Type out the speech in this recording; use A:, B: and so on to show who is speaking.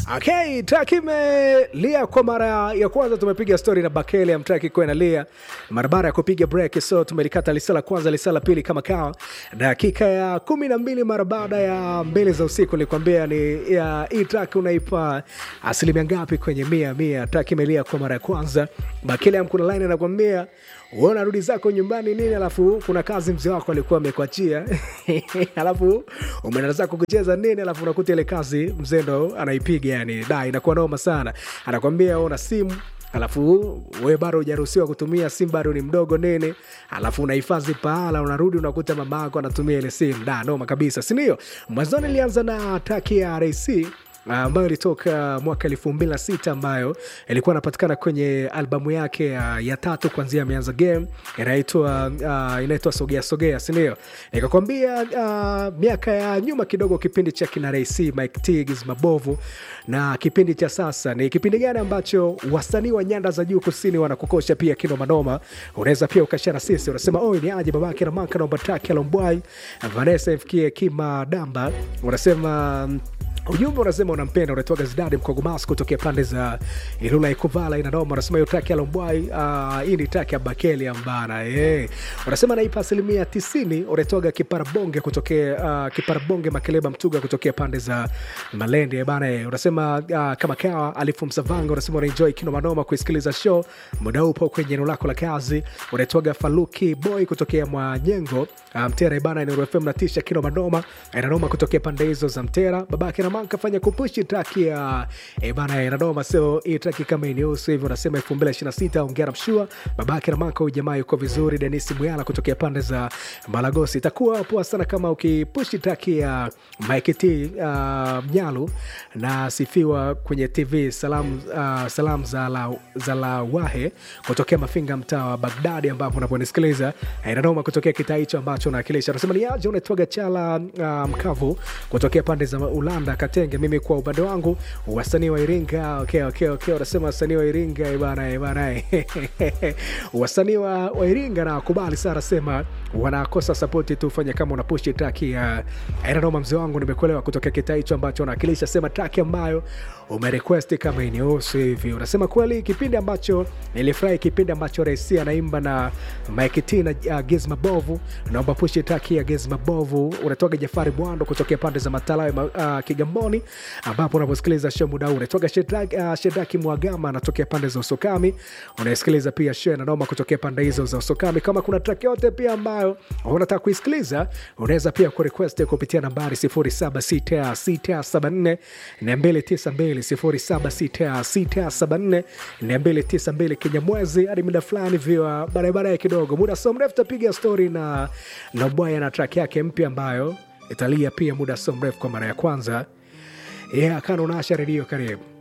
A: Okay, track imelia kwa mara ya kwanza. Tumepiga story na Bakele ya mtraki kwa inalia mara baada ya kupiga break, so tumelikata lisa la kwanza, lisa la pili kama kawa, dakika ya kumi na mbili mara baada ya mbili za usiku. Nilikwambia ni ya hii track unaipa asilimia ngapi kwenye mia mia? Track imelia kwa mara ya kwanza. Bakele ya mkuna line anakwambia wewe unarudi zako nyumbani nini, alafu kuna kazi mzee wako alikuwa amekuachia alafu umeenda zako kucheza nini, alafu unakuta ile kazi mzee ndo anaipiga, yani da, inakuwa noma sana. Anakwambia una simu alafu we bado hujaruhusiwa kutumia simu, bado ni mdogo nini, alafu unahifadhi pahala, unarudi unakuta mama yako anatumia ile simu. Da, noma kabisa, si ndio? Mwanzoni ilianza na taki ya RC ambayo ilitoka mwaka elfu mbili na sita ambayo ilikuwa inapatikana kwenye albamu yake uh, ya tatu kuanzia ameanza game inaitwa uh, inaitwa sogea sogea sindio nikakwambia uh, miaka ya nyuma kidogo kipindi cha kina Ray Mike Tiggs mabovu na kipindi cha sasa ni kipindi gani ambacho wasanii wa nyanda za juu kusini wanakukosha pia kino manoma unaweza pia ukashara sisi unasema oi ni aje babake na maka naomba taki alombwai Vanessa ifikie kima damba unasema um, ujumbe unasema unampenda unatoa gazidadi mkogomas kutokea pande za ilula ikuvala inanoma unasema hiyo taki ya lombwai uh, hii ni taki ya bakeli ambana yeah. unasema naipa asilimia tisini unatoga kiparabonge kutokea uh, kiparabonge makeleba mtuga kutokea pande za malende bana yeah. unasema uh, kama kawa alifu msavanga unasema unaenjoy kino manoma kuisikiliza show muda upo kwenye eneo lako la kazi unatoga faluki boy kutokea mwanyengo uh, mtera bana nrfm natisha kino manoma inanoma kutokea pande hizo za mtera babake na kafanya kupushi traki ya e bana inadoma sio hii traki kama inihusu hivyo unasema 2026 ongera mshua babake na maka huyu jamaa yuko vizuri denis mwyala kutokea pande za malagosi itakuwa poa sana kama ukipushi traki ya mike t uh, mnyalu na sifiwa kwenye tv salam, uh, salam za la, za la wahe kutokea mafinga mtaa wa bagdadi ambapo unaponisikiliza inadoma kutokea kitaa hicho ambacho naakilisha unasema ni aje unaitwaga chala uh, mkavu kutokea pande za ulanda Katenge. Mimi kwa upande wangu wasanii wa Iringa, okay, okay, okay. Unasema wasanii wa Iringa bana bana, wasanii wa, wa Iringa na kubali sana, sema wanakosa sapoti tu, fanya kama unapushi traki ya aina noma. Mzee wangu, nimekuelewa kutokea kitaa hicho ambacho unawakilisha, sema traki ambayo umerequest kama inihusu hivi. Unasema kweli, kipindi ambacho nilifurahi, kipindi ambacho Rais anaimba na Mike T na uh, Gizma Bovu, naomba pushi traki ya Gizma Bovu. Unatoka Jafari Bwando kutokea pande za Matalawe uh, Kigamboni ambapo unaposikiliza show muda huu unatoka Shedraki uh, Shedraki Mwagama anatokea pande za Usokami. Unasikiliza pia show na noma kutokea pande hizo za Usokami. Kama kuna track yote pia ambayo unataka kuisikiliza, unaweza pia kurequest kupitia nambari 076674 292 076674 292 Kinyamwezi hadi muda fulani vya barabara kidogo, muda so mrefu tapiga story na na Bwaya na track yake mpya ambayo italia pia muda so mrefu kwa mara ya kwanza. Yeah, kana unaasha redio, karibu